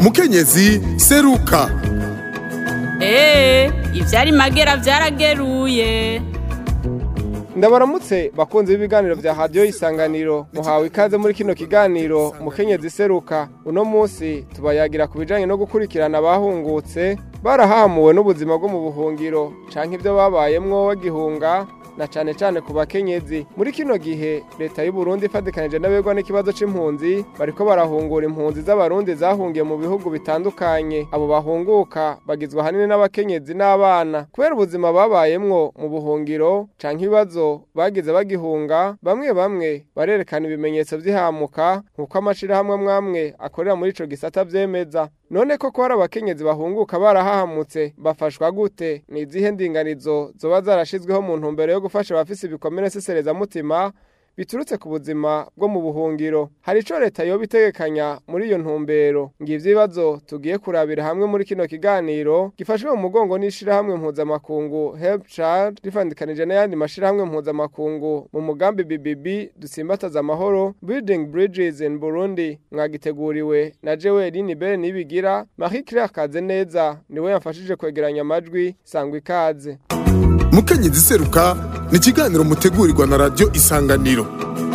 mukenyezi seruka eee ivyari magera vyarageruye ndabaramutse bakunze b'ibiganiro vya radiyo isanganiro muhawe ikaze muri kino kiganiro mukenyezi seruka uno munsi tubayagira ku bijanye no gukurikirana abahungutse barahamuwe n'ubuzima bwo mu buhungiro canke ivyo babayemwo bagihunga na cane cane ku bakenyezi muri kino gihe leta y'u Burundi ifadikanije n'abegwa n'ikibazo c'impunzi bariko barahungura impunzi z'abarundi zahungiye mu bihugu bitandukanye abo bahunguka bagizwe ahanini n'abakenyezi n'abana kubera ubuzima babayemwo mu buhungiro canke ibibazo bagize bagihunga bamwe bamwe barerekana ibimenyetso vy'ihamuka nk'uko amashirahamwe mwamwe akorera muri ico gisata vyemeza none koko hari abakenyezi bahunguka barahahamutse bafashwa gute ni izihe ndinganizo zoba zarashizweho mu ntumbero yo gufasha abafise ibikomere seserezamutima biturutse ku buzima bwo mu buhungiro hari ico leta yoba itegekanya muri iyo ntumbero ngivyo ibibazo tugiye kurabira hamwe muri kino kiganiro gifashwe mu mugongo n'ishirahamwe mpuzamakungu help child rifandikanije n'ayandi mashirahamwe mpuzamakungu mu mugambi bbb dusimbataza amahoro building bridges in burundi mwagiteguriwe na jeweline bere nibigira marie claire kazeneza niwe yamfashije kwegeranya amajwi sangwa ikaze mukenyezi seruka ni ikiganiro mutegurirwa na radiyo isanganiro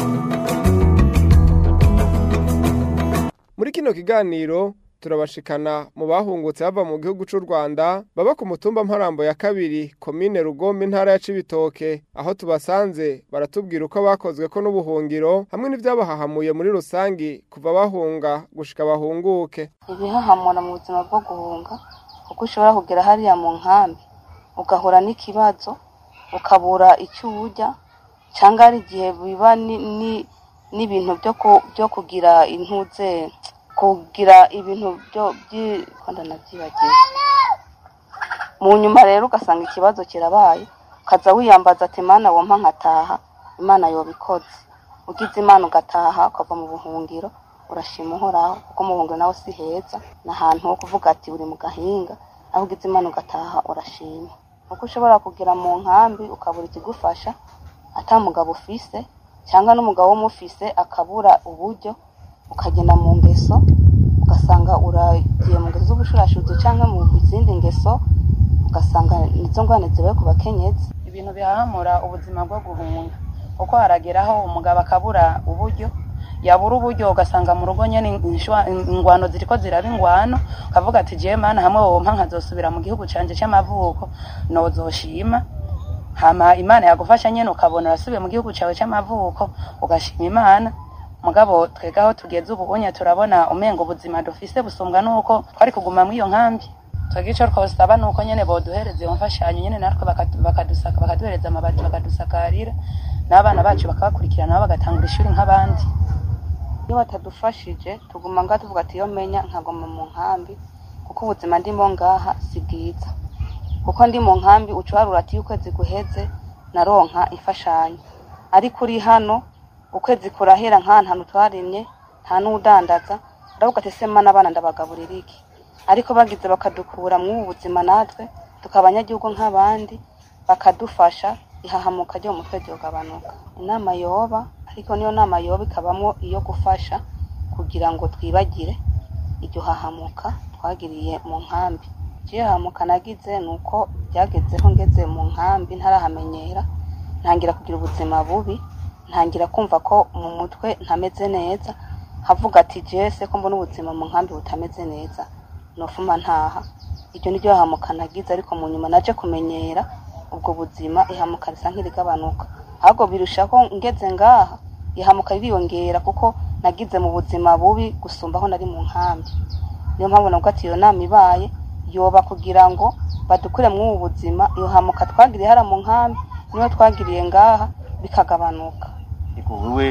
muri kino kiganiro turabashikana mu bahungutse bava mu gihugu c'u Rwanda baba ku mutumba mparambo ya kabiri komine Rugombe intara ya Cibitoke aho tubasanze baratubwira uko bakozwe ko n'ubuhungiro hamwe n'ivyabahahamuye muri rusangi kuva bahunga gushika bahunguke ibihahamura mu buzima bwo guhunga kuko ushobora kugera hariya mu nkambi ugahura n'ikibazo ukabura icyo urya cyangwa hari igihe biba n'ibintu byo kugira intuze kugira ibintu byo byikunda nabyibagiwe mu nyuma rero ugasanga ikibazo kirabaye ukaza wiyambaza ati imana wompa nkataha imana yobikoze ugize imana ugataha ukava mu buhungiro urashima uhoraho kuko mu buhungiro nawe si heza ni ahantu ho kuvuga ati uri mu gahinga aho ugize imana ugataha urashima kuko ushobora kugera mu nkambi ukabura ikigufasha atamugabo ufise cyangwa n'umugabo w'umufise akabura uburyo ukagenda mu ngeso ugasanga uragiye mu ngeso z'ubushurashuzi cyangwa mu zindi ngeso ugasanga nizo ngwane zibaye ku bakenyezi ibintu bihahamura ubuzima bwo guhunga kuko harageraho umugabo akabura uburyo yabura uburyo ugasanga mu rugo nyene ingwano ziriko ziraba ingwano ukavuga ati jewe mana hamwe wompa nkazosubira mu gihugu canje c'amavuko nozoshima hama imana yagufasha nyene ukabona urasubiye mu gihugu cawe c'amavuko ugashima imana mugabo twega aho tugeze ubu unye turabona umenga ubuzima dufise busumbwa nuko twari kuguma muri iyo nkambi twebwe ico twosaba nuko nyene boduhereza iyo mfashanyo nyene natwe bakadusaka bakaduhereza amabati bakadusakarira n'abana bacu bakabakurikirana nabo bagatangura ishuri nk'abandi iyo batadufashije tuguma ngaha tuvuga ati iyo menya nkaguma mu nkambi kuko ubuzima ndimo ngaha si bwiza kuko ndi mu nkambi ucuharura ati iyo ukwezi guheze naronka imfashanyo ariko uri hano ukwezi kurahera nk'ahantu hantu twarimye nta n'udandaza uravuga ati sema n'abana ndabagaburira iki ariko bagize bakadukura muri ubu buzima natwe tukaba abanyagihugu nk'abandi bakadufasha ihahamuka ryo mu mutwe ryogabanuka inama yoba ariko niyo nama yoba ikabamo iyo gufasha kugira ngo twibagire iryo hahamuka twagiriye mu nkambi iryo hahamuka nagize ni uko byagezeho ngeze mu nkambi ntarahamenyera ntangira kugira ubuzima bubi ntangira kumva ko mu mutwe ntameze neza havuga ati jese ko mbona ubuzima mu nkambi butameze neza nofuma ntaha iryo ni ryo hahamuka nagize ariko mu nyuma naje kumenyera ubwo buzima ihamuka risa nk'irigabanuka ahubwo birushaho ngeze ngaha ihamuka ririyongera kuko nagize mu buzima bubi gusumba aho nari mu nkambi niyo mpamvu nabwo ati iyo nama ibaye yoba kugira ngo badukure muri ubu buzima iyo hamuka twagiriye hara mu nkambi niyo twagiriye ngaha bikagabanuka wowe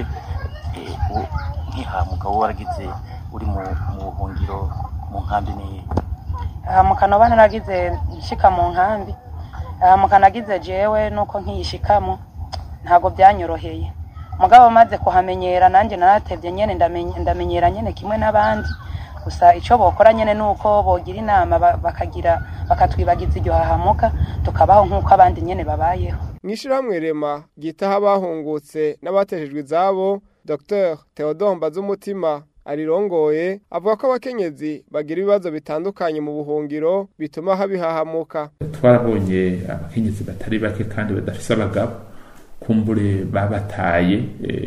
nk'ihamuka wowe waragize uri mu buhungiro mu nkambi ni hamuka noba naragize nshika mu nkambi hamuka nagize jewe nuko nkiyishikamo ntabwo byanyoroheye mugabo maze kuhamenyera nanjye naratevye nyene ndamenyera nyene kimwe n'abandi gusa icyo bokora nyine ni uko bogira inama ba- bakagira bakatwibagiza iryo hahamuka tukabaho nk'uko abandi nyine babayeho mw'ishyirahamwe rema ryitaho abahungutse n'abateshejwe izabo dr theodore mbazumutima arirongoye avuga ko abakenyezi bagira ibibazo bitandukanye mu buhungiro bituma habihahamuka twarabonye abakenyezi batari bake kandi badafise abagabo kumbure babataye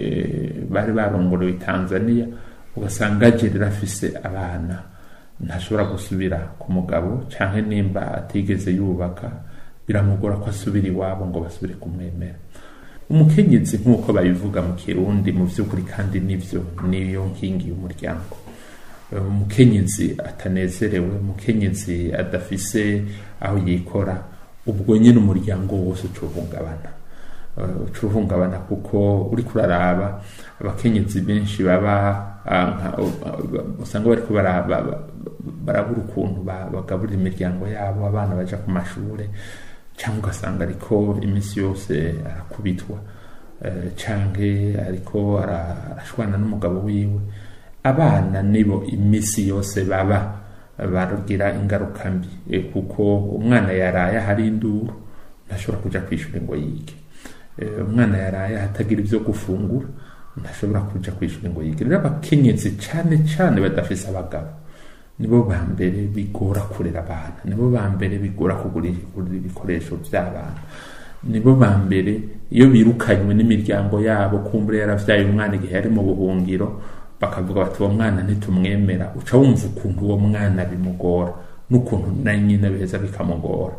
eh, bari barongorewe Tanzania ugasanga agerera afise abana ntashobora gusubira ku mugabo canke nimba atigeze yubaka biramugora ko asubira iwabo ngo basubire kumwemera umukenyezi nk'uko babivuga mu kirundi mu vy'ukuri kandi nivyo niyo nkingi y'umuryango Eh, umukenyezi atanezerewe umukenyezi adafise aho yikora ubwo nyine umuryango wose ucuhungabana Eh, ucuhungabana kuko uri kuraraba abakenyezi benshi baba ah, nka- uh, usanga bariko bara- ba- ba- barabura ukuntu ba- bagaburira imiryango yabo abana baja ku mashure cyangwa ugasanga ariko iminsi yose arakubitwa eh, canke ariko ara- arashwana n'umugabo wiwe abana nibo iminsi yose baba barugira ingaruka mbi eh, kuko umwana yaraye ahari induru ntashobora kuja kwishura ngo yige Eh, umwana yaraye ahatagira ibyo gufungura ntashobora kuja kwishura ngo yige rero abakenyezi cane cane badafise abagabo nibo ba mbere bigora kurera abana nibo ba mbere bigora kugura kugura ibikoresho by'abana nibo ba mbere iyo birukanywe n'imiryango yabo kumbure yaravyaye umwana igihe yari mu buhungiro bakavuga bati uwo mwana ntitumwemera uca wumva ukuntu uwo mwana bimugora n'ukuntu na nyine beza bikamugora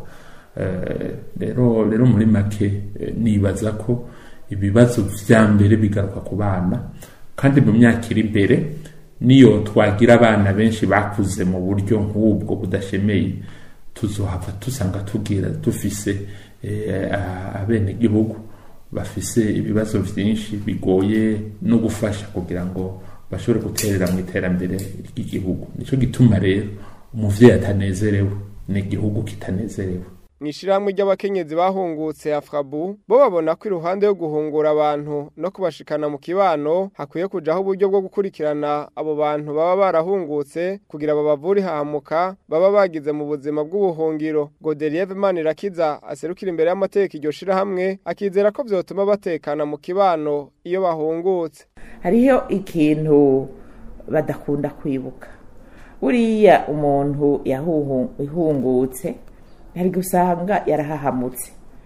Eh, rero rero muri make eh, nibaza ko ibibazo vya mbere bigaruka ku bana kandi mu myaka iri imbere niyo twagira abana benshi bakuze mu buryo nk'ubwo budashemeye tuzohava dusanga tugira dufise eh, abenegihugu bafise ibibazo vyinshi bigoye no gufasha kugira ngo bashobore guterera mu iterambere ry'igihugu nico gituma rero umuvyeyi atanezerewe n'igihugu kitanezerewe mw'ishirahamwe ry'abakenyezi bahungutse afrabu bo babona ko iruhande yo guhungura abantu no kubashikana mu kibano hakwiye kujaho uburyo bwo gukurikirana abo bantu baba barahungutse kugira babavure ihahamuka baba bagize mu buzima bw'ubuhungiro Godelieve Manirakiza aserukira imbere y'amategeko iryo shirahamwe akizera ko vyotuma batekana mu kibano iyo bahungutse hariho ikintu badakunda kwibuka buriya umuntu yahungutse hari gusanga yarahahamutse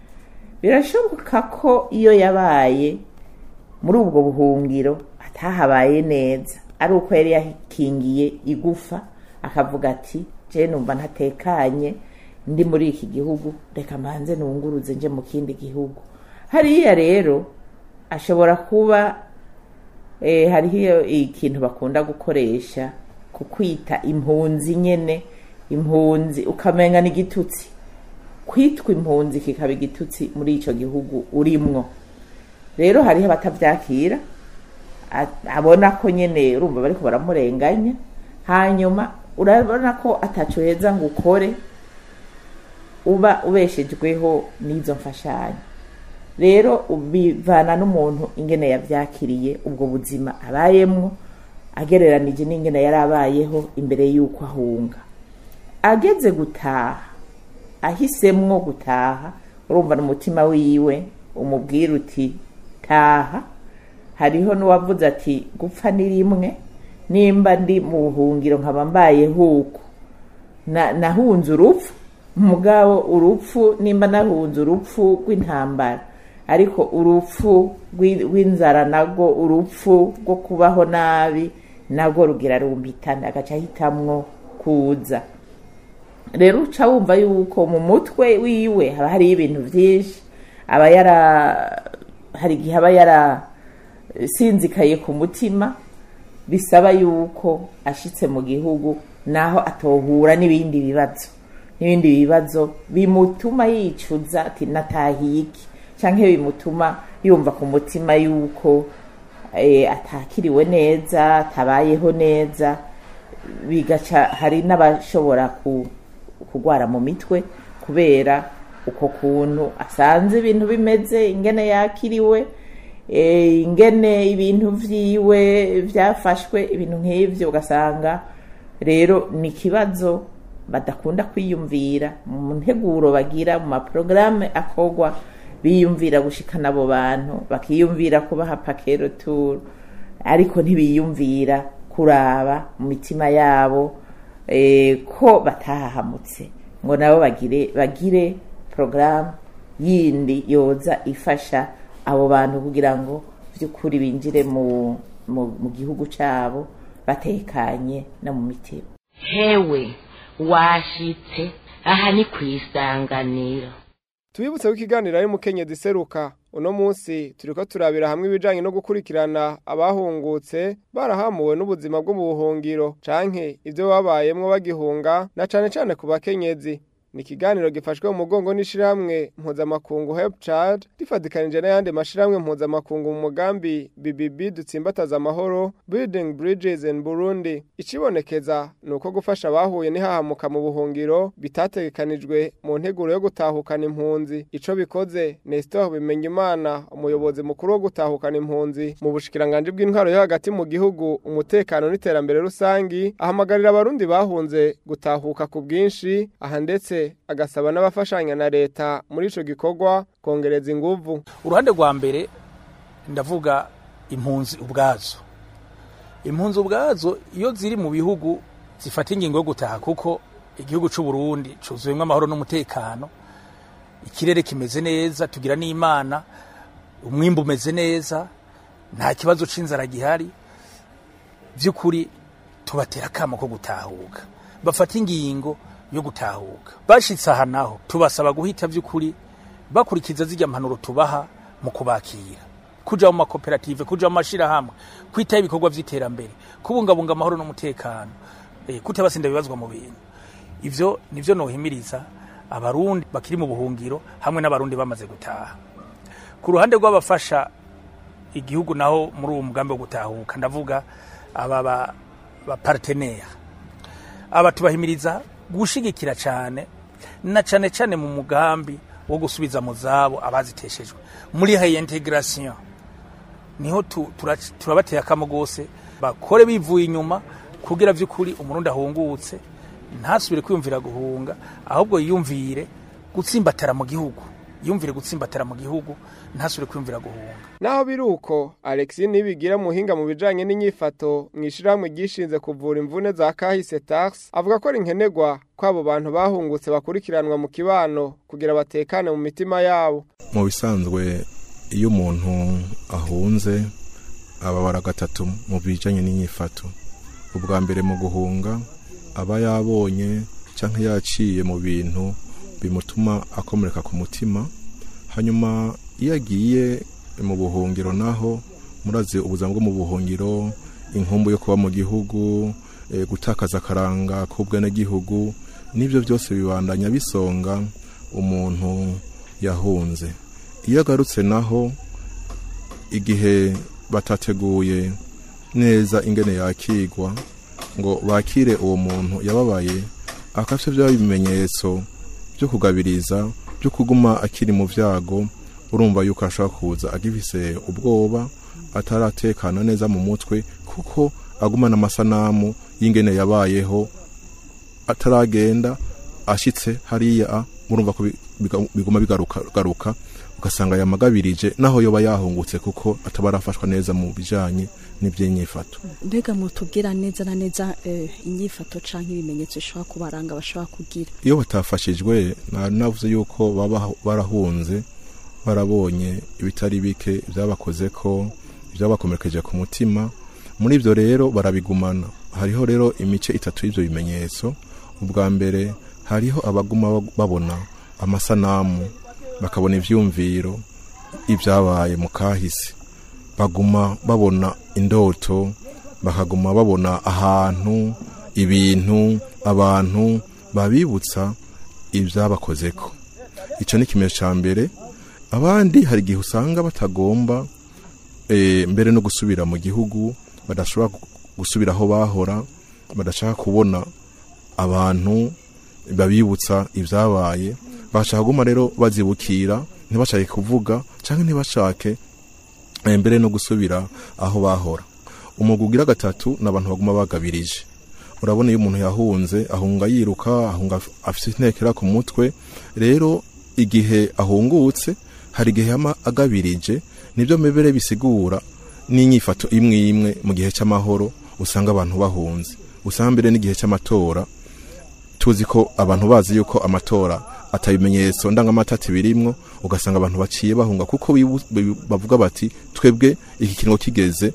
birashoboka ko iyo yabaye muri ubwo buhungiro atahabaye neza ari uko yari yakingiye igufa akavuga ati je numva ntatekanye ndi muri iki gihugu reka mbanze nunguruze nje mu kindi gihugu hariya rero ashobora kuba eh, hariho ikintu bakunda gukoresha ku kwita impunzi nyene impunzi ukamenga n'igitutsi kwitwa impunzi kikaba igitutsi muri ico gihugu urimwo rero hariho abatavyakira a- abona ko nyene urumva bariko baramurenganya hanyuma urabona ko ataco heza ngo ukore uba ubeshejweho n'izo mfashanyo rero bivana n'umuntu ingene yavyakiriye ubwo buzima abayemwo agereranije n'ingene yari abayeho imbere y'uko ahunga ageze gutaha ahisemwo gutaha urumva n'umutima wiwe umubwira uti taha hariho n'uwavuze ati gupfa ni rimwe nimba ndi mu buhungiro nkaba mbayeho uko Na- nahunze urupfu mugabo urupfu nimba nahunze urupfu rw'intambara ariko urupfu rw'i- rw'inzara nagwo urupfu rwo kubaho nabi nagwo rugira rumbitana agaca ahitamwo kuza rero uca wumva yuko mu mutwe wiwe haba hariyo ibintu byinshi aba yara hari igihe aba yarasinzikaye ku mutima bisaba yuko ashitse mu gihugu naho atohura n'ibindi bibazo n'ibindi bibazo bimutuma yicuza ati natahiye iki canke bimutuma yumva ku mutima yuko eh, atakiriwe neza atabayeho neza bigaca hari n'abashobora ku kugwara mu mitwe kubera uko kuntu asanze ibintu bimeze ingene yakiriwe eh, ingene ibintu vyiwe vyafashwe ibintu nk'ivyo ugasanga rero ni ikibazo badakunda kwiyumvira mu nteguro bagira mu maporogaramu akorwa biyumvira gushikana abo bantu bakiyumvira kubaha pakero turu ariko ntibiyumvira kuraba mu mitima yabo eh, ko batahahamutse ngo nabo bagire bagire porogaramu yindi yoza ifasha abo bantu kugira ngo by'ukuri binjire mu, mu, mu gihugu cyabo batekanye no mu mitima hewe washitse aha ni ku isanganiro tubibutse ko ikiganiro ari mukenyezi seruka uno munsi turiko turabira hamwe ibijanye no gukurikirana abahungutse barahamuwe n'ubuzima bwo mu buhungiro canke ivyo babayemwo bagihunga na cane cane ku bakenyezi ni ikiganiro gifashwe mu mugongo n'ishirahamwe mpuzamakungu help child rifatikanije n'ayandi mashirahamwe mpuzamakungu mu mugambi bbb dutsimbataza amahoro building bridges in burundi icibonekeza ni uko gufasha abahuye n'ihahamuka mu buhungiro bitategekanijwe mu nteguro yo gutahukana impunzi ico bikoze nestor bimenyimana umuyobozi mukuru wo gutahukana impunzi mu bushikiranganji bw'intwaro yo hagati mu gihugu umutekano n'iterambere rusangi ahamagarira abarundi bahunze gutahuka ku bwinshi aha ndetse agasaba n'abafashanya na leta muri ico gikorwa kongereza inguvu uruhande rwa mbere ndavuga impunzi ubwazo impunzi ubwazo iyo ziri mu bihugu zifata ingingo yo gutaha kuko igihugu c'u Burundi cuzuyemwo amahoro n'umutekano ikirere kimeze neza tugira n'imana umwimbu umeze neza nta kibazo c'inzara gihari vy'ukuri tubatera akamo ko gutahuka bafata ingingo yo gutahuka bashitse aha naho tubasaba guhita vy'ukuri bakurikiza zirya mpanuro tubaha mu kubakira kuja mu makoperative kuja mu mashirahamwe kwitaho ibikorwa vy'iterambere kubungabunga amahoro n'umutekano eh, kutabasinda bibazwa mu bintu ivyo nivyo nohimiriza abarundi bakiri mu buhungiro hamwe n'abarundi bamaze gutaha ku ruhande rw'abafasha igihugu naho muri uwo mugambi wo gutahuka ndavuga aba ba, ba partenaire aba tubahimiriza gushigikira cyane na cyane cyane mu mugambi wo gusubiza mu zabo abaziteshejwe muri reintegration niho tu- tura- turabateye akamo gose bakore bivuye inyuma kugira vy'ukuri umurundi ahungutse ntasubire kwiyumvira guhunga ahubwo yiyumvire gutsimbatara mu gihugu yumvire gutsimbatara mu gihugu ntasubire kwiyumvira guhunga naho biri uko alexi nibigira muhinga mu bijanye n'inyifato mu ishirahamwe ryishinze kuvura imvune za kahise tax avuga ko ari nkenerwa ko abo bantu bahungutse bakurikiranwa mu kibano kugira batekane mu mitima yabo mu bisanzwe iyo umuntu ahunze ababara gatatu mu bijanye n'inyifato ubwa mbere mu guhunga aba yabonye cyangwa yaciye mu bintu bimutuma akomereka ku mutima hanyuma iyo agiye mu buhungiro naho murazi ubuzima bwo mu buhungiro inkumbu yo kuba mu gihugu eh, gutakaza akaranga k'ubwenegihugu n'ibyo byose bibandanya bisonga umuntu yahunze iyo agarutse naho igihe batateguye neza ingene yakigwa ngo bakire uwo muntu yababaye akafite bya bimenyetso byo kugabiriza byo kuguma akiri mu byago urumva yuko ashobora kuza agifise ubwoba ataratekana neza mu mutwe kuko agumana amasanamu y'ingene yabayeho ataragenda ashitse hariya murumva ko bi- biga- biguma bigaruka garuka ugasanga yamagabirije naho yoba yahungutse kuko ataba arafashwa neza mu bijanye n'ivy'inyifato mbega mutubwira neza na neza eh, inyifato canke ibimenyetso bishobora kubaranga bashobora kugira iyo batafashijwe na- navuze yuko baba barahunze barabonye ibitari bike byabakoze ko byabakomerekeje ku mutima muri ibyo rero barabigumana hariho rero imice itatu y'ibyo bimenyetso ubwa mbere hariho abaguma babona amasanamu bakabona ivyumviro ibyabaye mu kahise baguma babona indoto bakaguma babona ahantu ibintu abantu babibutsa ibyabakozeko icyo ni ikimenyetso cya mbere abandi hari igihe usanga batagomba eh, mbere no gusubira mu gihugu badashobora gu- gusubira aho bahora badashaka kubona abantu babibutsa ibyabaye bashaka kuguma rero bazibukira ntibashake kuvuga cyangwa ntibashake eh, mbere no gusubira aho bahora umwuga ugira gatatu ni abantu baguma bagabirije urabona iyo umuntu yahunze ahunga yiruka ahunga af- afite intekera ku mutwe rero igihe ahungutse hari igihe yama agabirije nibyo mebere bisigura n'inyifato imwe imwe mu gihe cy'amahoro usanga abantu bahunze usanga mbere n'igihe cy'amatora tuzi ko abantu bazi yuko amatora atabimenyetso ndangamatati birimwo ugasanga abantu baciye bahunga kuko bibu- bibu- bavuga bati twebwe iki kiringo kigeze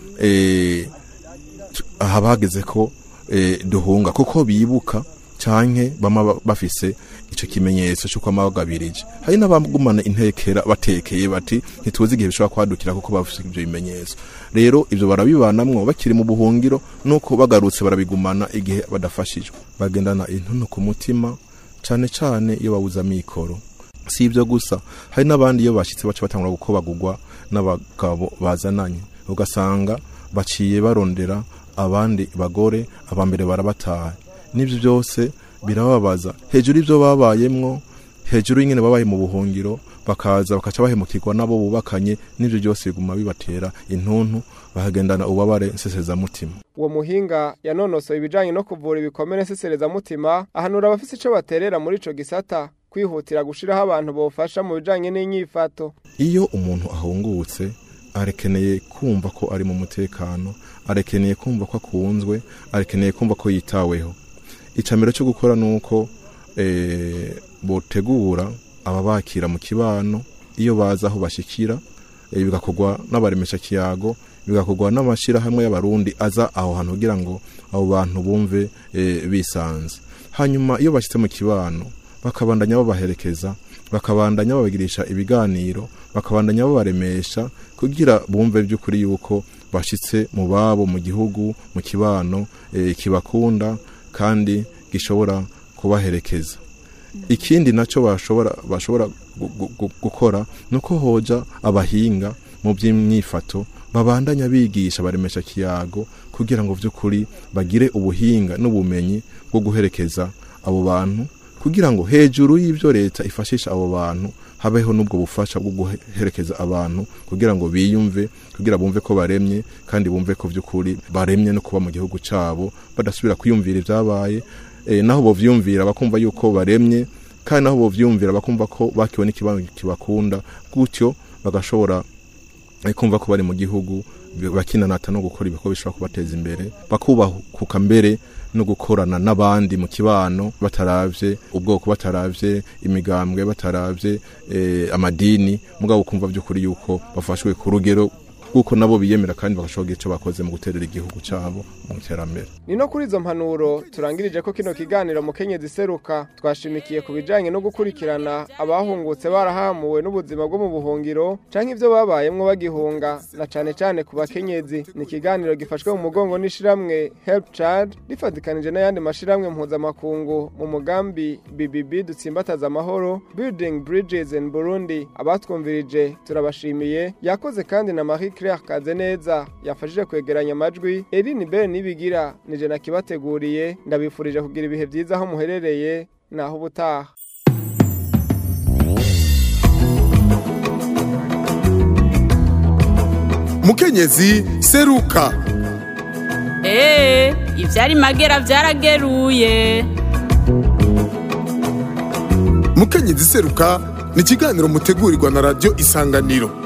eh, tu- aha bageze ko eh, duhunga kuko bibuka canke bama ba- bafise ico kimenyetso cyo kwama bagabirije hari n'abagumana intekera batekeye bati ntituzi igihe bishobora kwadukira kuko bafise ivyo bimenyetso rero ivyo barabibanamwo bakiri mu buhungiro nuko bagarutse barabigumana igihe badafashijwe bagendana intuno ku mutima cane cane iyo babuze amikoro si ibyo gusa hari n'abandi iyo bashitse baca batangura gukobagurwa n'abagabo bazananye ugasanga baciye barondera abandi bagore abambere barabataye n'ibyo byose birababaza hejuru y'ibyo babayemwo hejuru y'ingene babaye mu buhungiro bakaza bakaca bahemukirwa nabo bubakanye n'ibyo byose biguma bibatera intuntu bakagendana ububabare nsesezamutima uwo muhinga yanonosoye ibijanye no kuvura ibikomere nseserezamutima ahanura abafise ico baterera muri ico gisata kwihutira gushiraho abantu bofasha mu bijanye n'inyifato iyo umuntu ahungutse arekeneye kumva ko ari mu mutekano arekeneye kumva ko akunzwe arekeneye kumva ko yitaweho icambere cyo gukora nuko eh, botegura ababakira mu kibano iyo baza aho bashikira eh, bigakorwa n'abaremesha kiyago bigakorwa n'amashirahamwe y'abarundi aza aho hantu kugira ngo abo bantu bumve eh, bisanze hanyuma iyo bashyitse mu kibano bakabandanya babaherekeza bakabandanya babagirisha ibiganiro bakabandanya babaremesha kugira bumve by'ukuri yuko bashitse mu babo mu gihugu mu kibano eh, kibakunda kandi gishobora kubaherekeza ikindi nacyo bashobora bashobora gu- gu- gu- gukora nuko hoja abahinga mu by'imyifato babandanya bigisha baremesha kiyago kugira ngo vy'ukuri bagire ubuhinga n'ubumenyi bwo guherekeza abo bantu kugira ngo hejuru y'ibyo leta ifashisha abo bantu habeho n'ubwo bufasha bwo guherekeza abantu kugira ngo biyumve kugira bumve ko baremye kandi bumve ko by'ukuri baremye no kuba mu gihugu cyabo badasubira kwiyumvira ibyabaye eh, naho bovyumvira bakumva yuko baremye kandi naho bovyumvira bakumva ko bakiwe n'ikibanza kibakunda gutyo bagashobora eh, kumva ko bari mu gihugu bakinanata no gukora ibikorwa bishobora kubateza imbere bakubahuka mbere no gukorana n'abandi mu kibano bataravye ubwoko bataravye imigambwe bataravye eh, amadini mugabo kumva by'ukuri yuko bafashwe ku rugero kuko nabo biyemera kandi bagashobora icyo bakoze mu guterera igihugu cyabo mu iterambere ni no kuri izo mpanuro turangirije ko kino kiganiro mu kenyezi seruka twashimikiye ku bijanye no gukurikirana abahungutse barahamuwe n'ubuzima bwo mu buhungiro canke ivyo babayemwo bagihunga na cane cane ku bakenyezi ni ikiganiro gifashwe mu mugongo n'ishiramwe help child rifatikanije n'ayandi mashiramwe mpuzamakungu mu mugambi BBB dutsimbataza amahoro building bridges in Burundi abatwumvirije turabashimiye yakoze kandi na Marie Claire Kazeneza yafashije kwegeranya amajwi Eline Ben nibigira nije nakibateguriye ndabifurije kugira ibihe byiza aho muherereye naho ubutaha mukenyezi seruka Ee, ivyari magera vyarageruye. mukenyezi seruka ni ikiganiro mutegurirwa na radiyo isanganiro